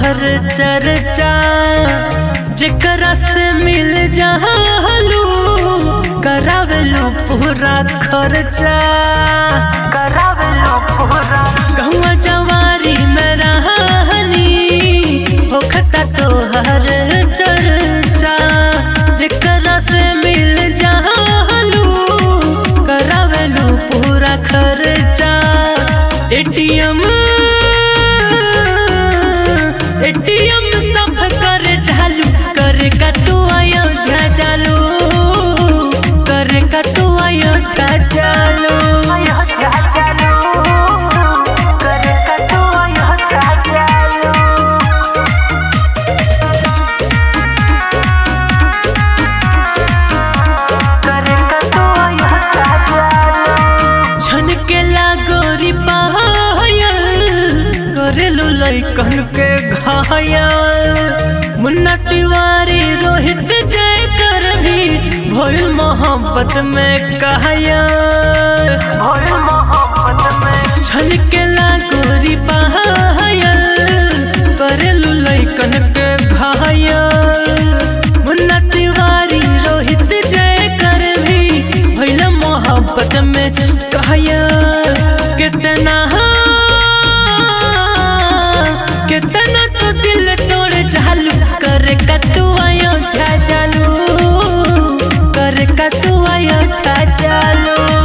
तोहर चर्चा जेकरा से मिल जालू करावेलू पूरा खर्चा करावेलू पूरा गहुआ जवारी में रहनी होखता तोहर चर्चा जेकरा से मिल जालू करावेलू पूरा खर्चा एटीएम एटीएम सब कर चालू कर का तू अयोध्या चालू कर का तू अयोध्या चालू अयोध्या चालू कर का तू अयोध्या चालू छन के लागोरी पायल करेलू लैकन के घायल मुन्ना तिवारी रोहित जय कर भी भोल मोहब्बत में कहयल भोल मोहब्बत में छन के लागोरी पायल करेलू लैकन के घायल मुन्ना तिवारी रोहित जय कर भी भैल मोहब्बत में कहया कितना कितना तो दिल तोड़ चालू कर का तू अयोध्या चालू कर का तू अयोध्या चालू